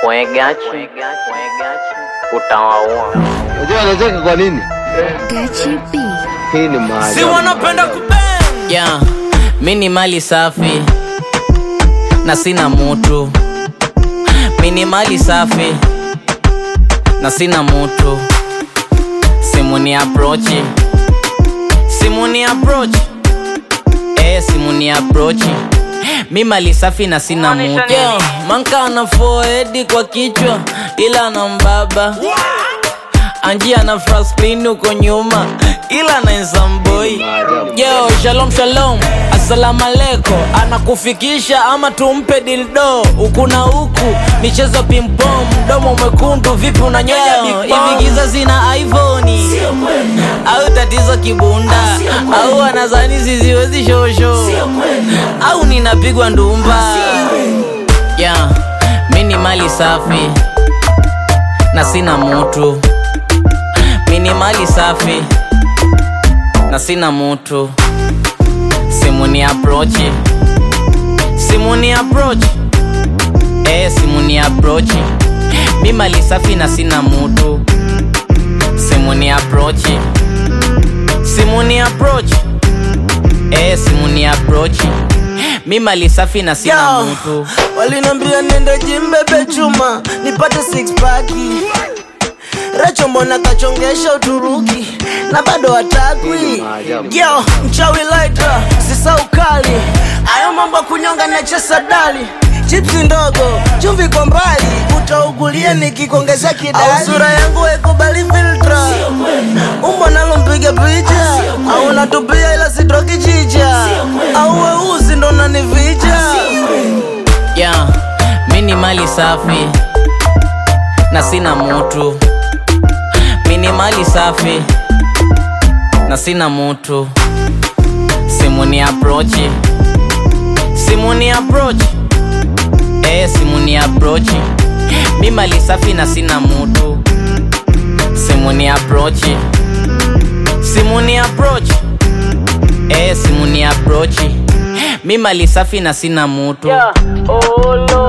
Wegachi utawaua. Unajua anacheka kwa nini? Gachi B. Hii ni maajabu. si wanapenda kubang Yeah, mi ni mali safi na sina mutu. Mi ni mali safi na sina mutu. Simu ni approach, simu ni approach, eh, simu ni approach. Mi mali safi na sina mutu. Yeah, manka ana forehead kwa kichwa ila na mbaba anjia na fraslin uko nyuma ila na nsamboi yo shalom shalom assalamu aleko anakufikisha ama tumpe dildo huku na huku michezo pimpom mdomo mwekundu vipi unanyonya hivi giza zina ivoni au tatizo kibunda au anazani ziziwezi shosho au ninapigwa ndumba yeah, mi ni mali safi na sina mutu mi ni mali safi na sina mutu simu ni approach simu ni approach eh, simu ni approach mi mali safi na sina mutu simu ni approach simu ni approach eh, simu ni approach mi mali safi na sina Yo, mutu walinambia nende jimbebe chuma nipate six paki Recho mbona kachongesha Uturuki na bado hatakwi yo mchawi laita sisa ukali ayo mambo ya kunyonga na chesa dali chipsi ndogo chumvi kwa mbali utaugulia nikikuongezea kidali au sura yangu haikubali filtra umbo nalo mpiga picha au natupia ila sitoki chicha au weusi ndo nanivija yeah, mi ni mali safi na sina mutu mi ni mali safi na sina mutu simu ni approach simu ni approach eh, simu ni approach mi mali safi na sina mutu simu ni approach simu ni approach eh, simu ni approach mi mali safi na sina mutu Yeah. Oh, Lord.